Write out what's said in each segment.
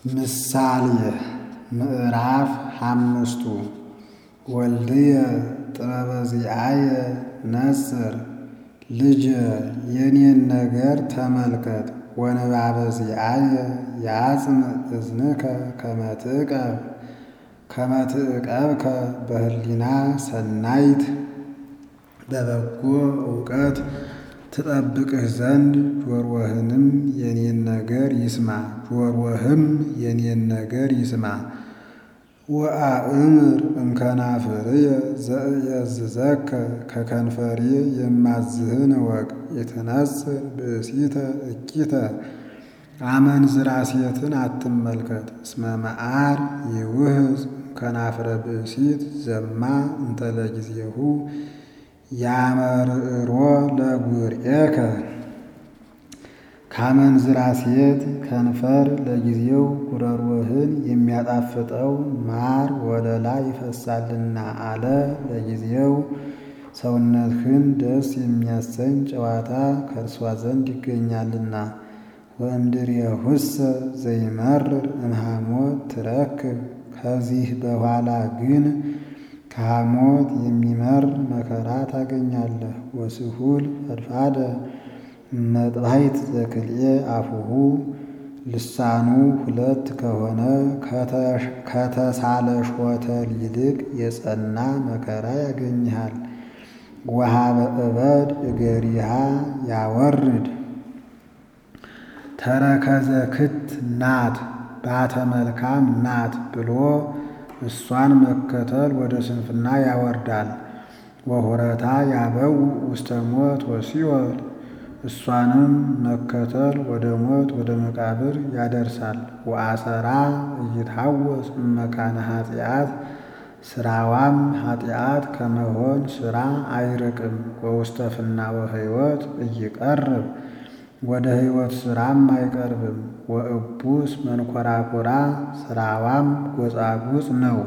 ምሳሌ ምዕራፍ ሓሙሽቱ ወልድየ ጥበበ ዚአየ ነጽር ልጄ የኔን ነገር ተመልከት ወንባበ ዚአየ ያጽምዕ እዝንከ ከመ ትዕቀብ ከመ ትዕቀብከ በህሊና ሰናይት በበጎ እውቀት ትጠብቅህ ዘንድ ጆሮህንም የኔን ነገር ይስማ ጆሮህም የኔን ነገር ይስማ። ወአእምር እምከናፍርየ ዘእየዝዘከ ከከንፈሬ የማዝህን እወቅ። የተነጽር ብእሲተ እኪተ አመንዝራ ሴትን አትመልከት። እስመ መዓር ይውህዝ ከናፍረ ብእሲት ዘማ እንተ ለጊዜሁ ያመርዕሮ ለጉርኤከ ካመንዝራ ሴት ከንፈር ለጊዜው ጉረሮህን የሚያጣፍጠው ማር ወለላ ይፈሳልና አለ። ለጊዜው ሰውነትህን ደስ የሚያሰኝ ጨዋታ ከእርሷ ዘንድ ይገኛልና። ወእምድሬሁሰ ዘይመርር እምሐሞት ትረክብ ከዚህ በኋላ ግን ከሐሞት የሚመር መከራ ታገኛለህ። ወስሁል ፈድፋደ መጥባይት ዘክልኤ አፉሁ ልሳኑ ሁለት ከሆነ ከተሳለ ሾተል ይልቅ የጸና መከራ ያገኝሃል። ወሀበ እበድ እገሪሃ ያወርድ ተረከዘ ክት ናት ባተ መልካም ናት ብሎ እሷን መከተል ወደ ስንፍና ያወርዳል። ወሁረታ ያበው ውስተ ሞት ወሲኦል እሷንም መከተል ወደ ሞት ወደ መቃብር ያደርሳል። ወአሰራ እይታወስ እመካነ ኃጢአት ስራዋም ኃጢአት ከመሆን ስራ አይርቅም። ወውስተ ፍናወ ሕይወት እይቀርብ ወደ ሕይወት ስራም አይቀርብም። ወእቡስ መንኮራኩራ ስራዋም ጎጻጉጽ ነው።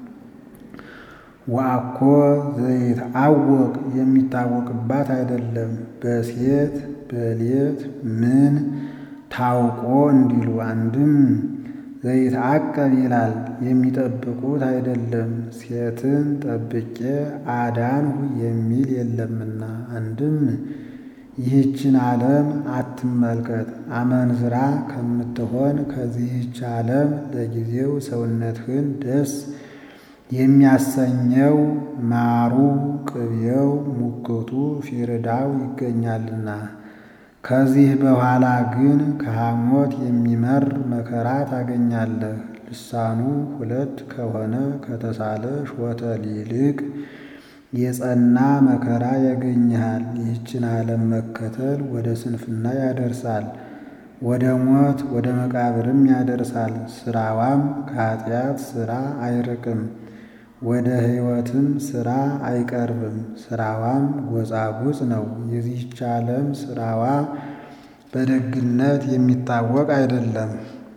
ወአኮ ዘይትአወቅ የሚታወቅባት አይደለም። በሴት በሌት ምን ታውቆ እንዲሉ አንድም ዘይትዐቀብ ይላል የሚጠብቁት አይደለም። ሴትን ጠብቄ አዳንሁ የሚል የለምና። አንድም ይህችን ዓለም አትመልከት አመንዝራ ከምትሆን ከዚህች ዓለም ለጊዜው ሰውነትህን ደስ የሚያሰኘው ማሩ፣ ቅቤው፣ ሙክቱ፣ ፊርዳው ይገኛልና። ከዚህ በኋላ ግን ከሐሞት የሚመር መከራ ታገኛለህ። ልሳኑ ሁለት ከሆነ ከተሳለ ሾተል ይልቅ የጸና መከራ ያገኝሃል። ይህችን ዓለም መከተል ወደ ስንፍና ያደርሳል፣ ወደ ሞት ወደ መቃብርም ያደርሳል። ስራዋም ከኃጢአት ስራ አይርቅም፣ ወደ ሕይወትም ስራ አይቀርብም። ስራዋም ጎጻጉጽ ነው። የዚህች ዓለም ስራዋ በደግነት የሚታወቅ አይደለም።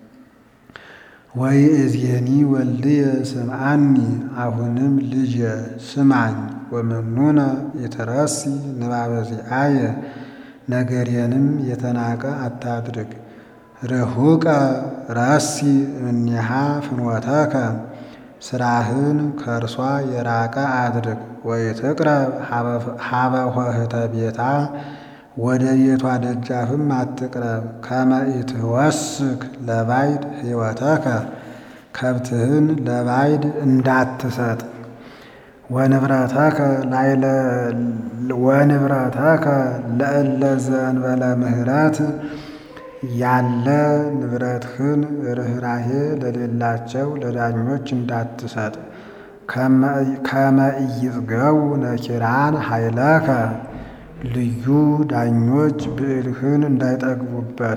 ወይእዜኒ ወልድየ ስምዓኒ አሁንም ልጄ ስማኝ። ወመኑነ የተረሲ ንባበ ዚአየ ነገሬንም የተናቀ አታድርግ። ርሁቀ ረሲ እምኔሃ ፍኖተከ ስራህን ከእርሷ የራቀ አድርግ። ወይትቅረብ ሀበ ኆኅተ ቤታ ወደ ቤቷ ደጃፍም አትቅረብ። ከመ ኢትወስክ ለባዕድ ሕይወተከ ከብትህን ለባዕድ እንዳትሰጥ። ወንብረተከ ወንብረተከ ለእለ ዘእንበለ ምሕረት ያለ ንብረትህን ርኅራኄ ለሌላቸው ለዳኞች እንዳትሰጥ። ከመ ኢይጽገቡ ነኪራን ኃይለከ ልዩ ዳኞች ብዕልህን እንዳይጠግቡበት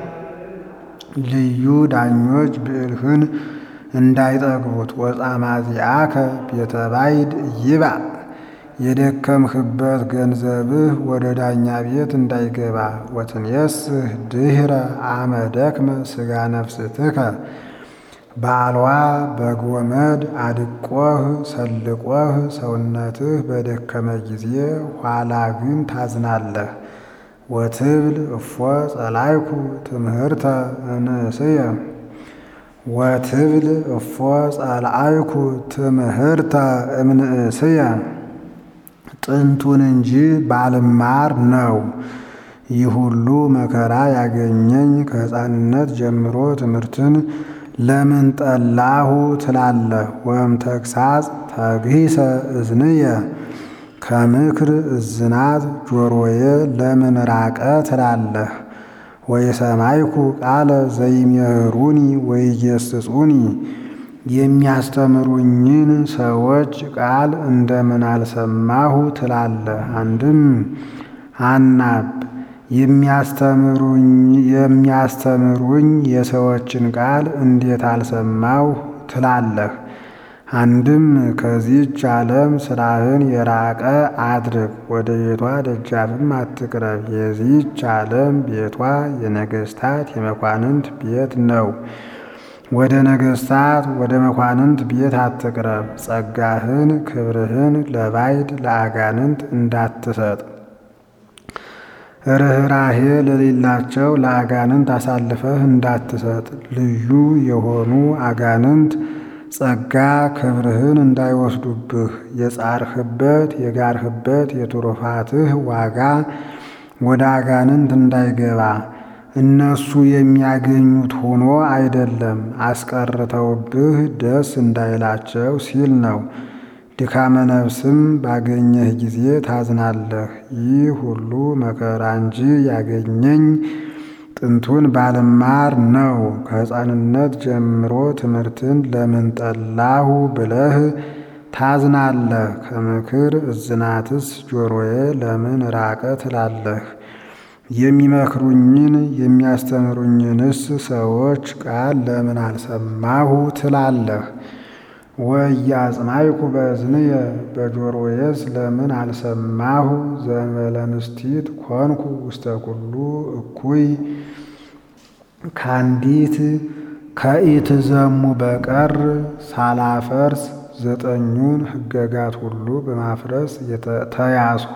ልዩ ዳኞች ብዕልህን እንዳይጠግቡት። ወጻማ ዚአከ ቤተ ባዕድ ይባእ የደከምህበት ገንዘብህ ወደ ዳኛ ቤት እንዳይገባ። ወትንየስህ ድኅረ አመ ደክመ ሥጋ ነፍስትከ ባልዋ በጎመድ አድቆህ ሰልቆህ ሰውነትህ በደከመ ጊዜ ኋላ ግን ታዝናለህ። ወትብል እፎ ጸላይኩ ትምህርተ እንእስየ ወትብል እፎ ጸልአይኩ ትምህርተ እምንእስየ ጥንቱን እንጂ ባልማር ነው ይህ ሁሉ መከራ ያገኘኝ ከሕፃንነት ጀምሮ ትምህርትን ለምን ጠላሁ ትላለህ? ወም ተግሳጽ ተግሂሰ እዝንየ ከምክር እዝናት ጆሮዬ ለምን ራቀ ትላለህ? ወየሰማይኩ ቃለ ዘይሜህሩኒ ወይገስጹኒ የሚያስተምሩኝን ሰዎች ቃል እንደምን አልሰማሁ ትላለህ? አንድም አናብ የሚያስተምሩኝ የሰዎችን ቃል እንዴት አልሰማሁ ትላለህ? አንድም ከዚህች ዓለም ስራህን የራቀ አድርግ፣ ወደ ቤቷ ደጃፍም አትቅረብ። የዚህች ዓለም ቤቷ የነገሥታት የመኳንንት ቤት ነው። ወደ ነገሥታት ወደ መኳንንት ቤት አትቅረብ። ጸጋህን ክብርህን ለባዕድ ለአጋንንት እንዳትሰጥ ርኅራሄ ለሌላቸው ለአጋንንት አሳልፈህ እንዳትሰጥ ልዩ የሆኑ አጋንንት ጸጋ ክብርህን እንዳይወስዱብህ የጻርህበት የጋርህበት የትሩፋትህ ዋጋ ወደ አጋንንት እንዳይገባ እነሱ የሚያገኙት ሆኖ አይደለም አስቀርተውብህ ደስ እንዳይላቸው ሲል ነው። ድካመ ነፍስም ባገኘህ ጊዜ ታዝናለህ። ይህ ሁሉ መከራ እንጂ ያገኘኝ ጥንቱን ባልማር ነው። ከሕፃንነት ጀምሮ ትምህርትን ለምን ጠላሁ ብለህ ታዝናለህ። ከምክር እዝናትስ ጆሮዬ ለምን ራቀ ትላለህ? የሚመክሩኝን የሚያስተምሩኝንስ ሰዎች ቃል ለምን አልሰማሁ ትላለህ? ወኢያጽማይኩ በእዝንየ በጆሮዬስ ለምን አልሰማሁ? ዘእንበለ ንስቲት ኮንኩ ውስተ ኩሉ እኩይ ከአንዲት ከኢትዘሙ በቀር ሳላፈርስ ዘጠኙን ሕገጋት ሁሉ በማፍረስ ተያዝሁ።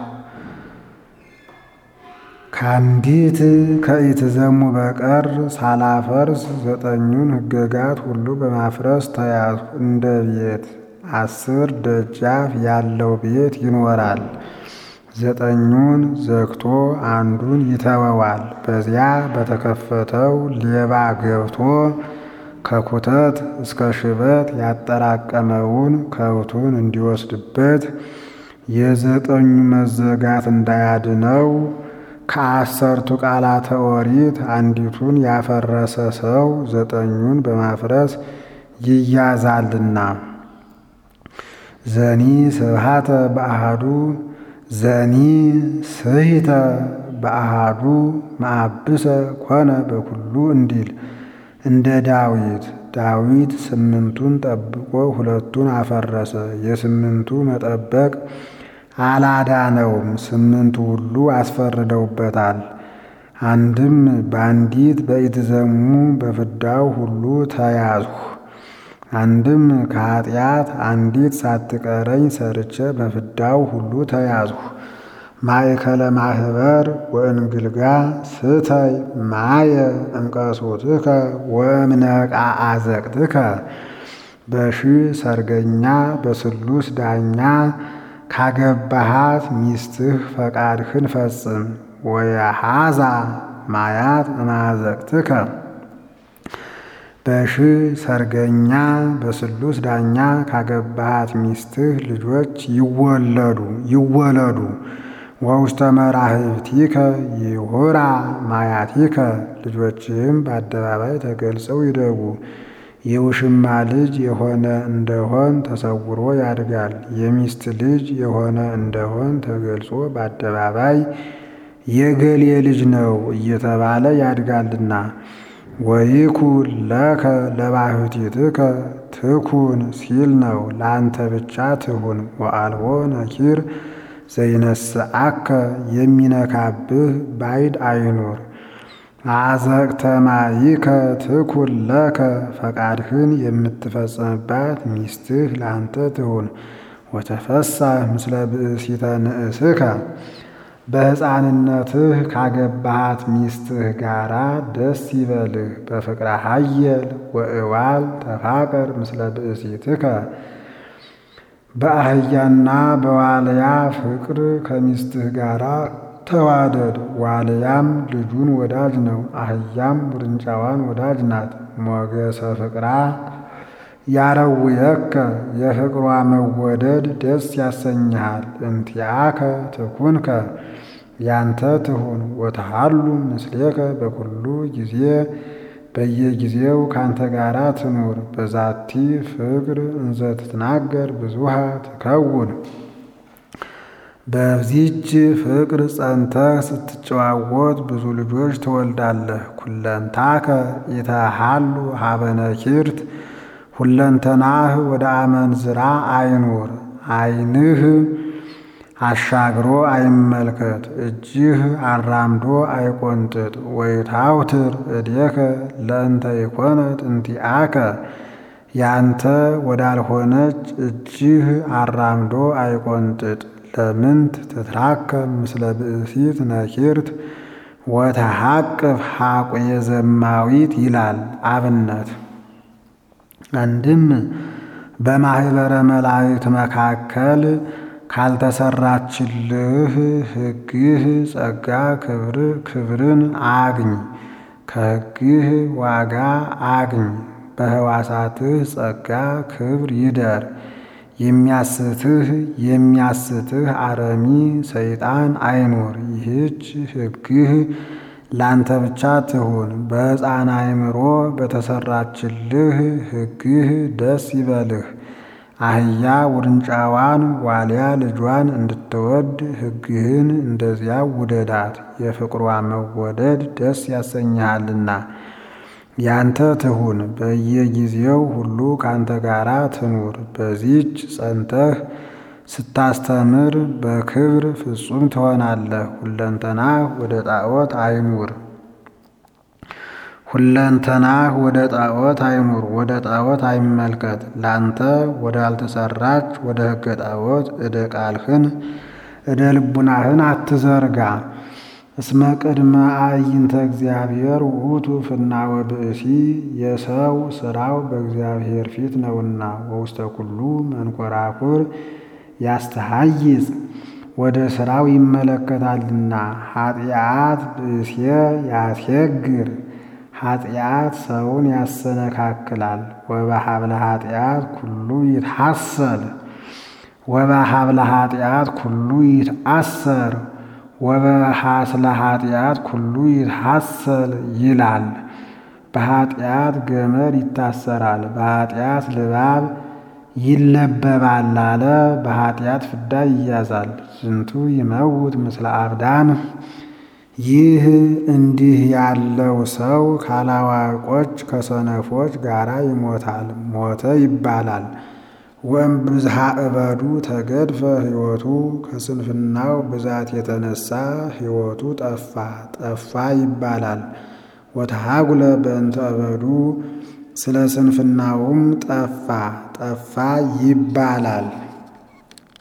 ከአንዲት ከኢትዘሙ በቀር ሳላፈርስ ዘጠኙን ሕገጋት ሁሉ በማፍረስ ተያዝሁ። እንደ ቤት አስር ደጃፍ ያለው ቤት ይኖራል። ዘጠኙን ዘግቶ አንዱን ይተወዋል። በዚያ በተከፈተው ሌባ ገብቶ ከኩተት እስከ ሽበት ያጠራቀመውን ከብቱን እንዲወስድበት የዘጠኙ መዘጋት እንዳያድነው ከአሰርቱ ቃላተ ኦሪት አንዲቱን ያፈረሰ ሰው ዘጠኙን በማፍረስ ይያዛልና። ዘኒ ስብሃተ በአሃዱ ዘኒ ስሂተ በአሃዱ ማአብሰ ኮነ በኩሉ እንዲል እንደ ዳዊት ዳዊት ስምንቱን ጠብቆ ሁለቱን አፈረሰ። የስምንቱ መጠበቅ አላዳነውም፣ ስምንቱ ሁሉ አስፈርደውበታል። አንድም በአንዲት በኢትዘሙ በፍዳው ሁሉ ተያዝሁ። አንድም ከኃጢአት አንዲት ሳትቀረኝ ሰርቼ በፍዳው ሁሉ ተያዝሁ። ማእከለ ማህበር ወእንግልጋ ስተይ ማየ እምቀሶትከ ወእምነቃ አዘቅትከ በሺ ሰርገኛ በስሉስ ዳኛ ካገባሃት ሚስትህ ፈቃድህን ፈጽም። ወየሃዛ ማያት እማዘቅትከ በሺ ሰርገኛ በስሉስ ዳኛ ካገባሃት ሚስትህ ልጆች ይወለዱ ይወለዱ። ወውስተ መራህብቲከ ይሁራ ማያቲከ ልጆችህም በአደባባይ ተገልጸው ይደጉ። የውሽማ ልጅ የሆነ እንደሆን ተሰውሮ ያድጋል። የሚስት ልጅ የሆነ እንደሆን ተገልጾ በአደባባይ የገሌ ልጅ ነው እየተባለ ያድጋልና። ወይኩን ለከ ለባህቲትከ ትኩን ሲል ነው። ለአንተ ብቻ ትሁን። ወአልቦ ነኪር ዘይነስአከ የሚነካብህ ባይድ አይኑር። አዘቅተማይከ ትኩን ለከ ፈቃድህን የምትፈጽምባት ሚስትህ ለአንተ ትሁን። ወተፈሳህ ምስለ ብእሲተ ንእስከ በሕፃንነትህ ካገባሃት ሚስትህ ጋራ ደስ ይበልህ። በፍቅረ ሀየል ወእዋል ተፋቀር ምስለ ብእሲትከ በአህያና በዋልያ ፍቅር ከሚስትህ ጋራ ተዋደድ። ዋልያም ልጁን ወዳጅ ነው፣ አህያም ውርንጫዋን ወዳጅ ናት። ሞገሰ ፍቅራ ያረውየከ የፍቅሯ መወደድ ደስ ያሰኝሃል። እንቲአከ ትኩንከ ያንተ ትሁን ወተሃሉ ምስሌከ በኩሉ ጊዜ በየጊዜው ካንተ ጋራ ትኑር። በዛቲ ፍቅር እንዘ ትትናገር ብዙሃ ትከውን በዚች ፍቅር ጸንተህ ስትጨዋወት ብዙ ልጆች ትወልዳለህ። ኩለንታከ ኢተሃሉ ሀበነኪርት ሁለንተናህ ወደ አመንዝራ አይኑር። ዓይንህ አሻግሮ አይመልከት፣ እጅህ አራምዶ አይቆንጥጥ። ወይታውትር እዴከ ለእንተ ይኮነት እንቲአከ ያንተ ወዳልሆነች እጅህ አራምዶ አይቆንጥጥ። ለምንት ትትራከብ ምስለ ብእሲት ነኪርት ወተሐቅፍ ሐቁየ ዘማዊት ይላል አብነት አንድም በማኅበረ መላእክት መካከል ካልተሰራችልህ ሕግህ ጸጋ ክብርን አግኝ፣ ከሕግህ ዋጋ አግኝ። በሕዋሳትህ ጸጋ ክብር ይደር። የሚያስትህ የሚያስትህ አረሚ ሰይጣን አይኑር። ይህች ሕግህ ላንተ ብቻ ትሁን። በሕፃን አእምሮ በተሰራችልህ ሕግህ ደስ ይበልህ። አህያ ውርንጫዋን ዋልያ ልጇን እንድትወድ ሕግህን እንደዚያው ውደዳት። የፍቅሯ መወደድ ደስ ያሰኝሃልና ያንተ ትሁን። በየጊዜው ሁሉ ካንተ ጋራ ትኑር። በዚች ጸንተህ ስታስተምር በክብር ፍጹም ትሆናለህ። ሁለንተናህ ወደ ጣዖት አይኑር። ሁለንተናህ ወደ ጣዖት አይኑር፣ ወደ ጣዖት አይመልከት። ላንተ ወዳልተሰራች ወደ ሕገ ጣዖት እደ ቃልህን እደ ልቡናህን አትዘርጋ። እስመ ቅድመ አዕይንተ እግዚአብሔር ውእቱ ፍናወ ብእሲ የሰው ሥራው በእግዚአብሔር ፊት ነውና። ወውስተ ኩሉ መንኮራኩር ያስተሃይጽ ወደ ሥራው ይመለከታልና። ኃጢአት ብእሴ ያስየግር ኃጢአት ሰውን ያሰነካክላል። ወበሀብለ ኃጢአት ኩሉ ይትሐሰል ወበሀብለ ኃጢአት ኩሉ ይትአሰር ወበሐስለ ኃጢአት ኩሉ ይትሐሰል ይላል። በኃጢአት ገመድ ይታሰራል፣ በኃጢአት ልባብ ይለበባል አለ። በኃጢአት ፍዳ ይያዛል። ዝንቱ ይመውት ምስለ አብዳን ይህ እንዲህ ያለው ሰው ካላዋቆች ከሰነፎች ጋራ ይሞታል፣ ሞተ ይባላል። ወእምብዝሃ እበዱ ተገድፈ ሕይወቱ ከስንፍናው ብዛት የተነሳ ሕይወቱ ጠፋ ጠፋ ይባላል። ወተሃጉለ በእንተ እበዱ ስለ ስንፍናውም ጠፋ ጠፋ ይባላል።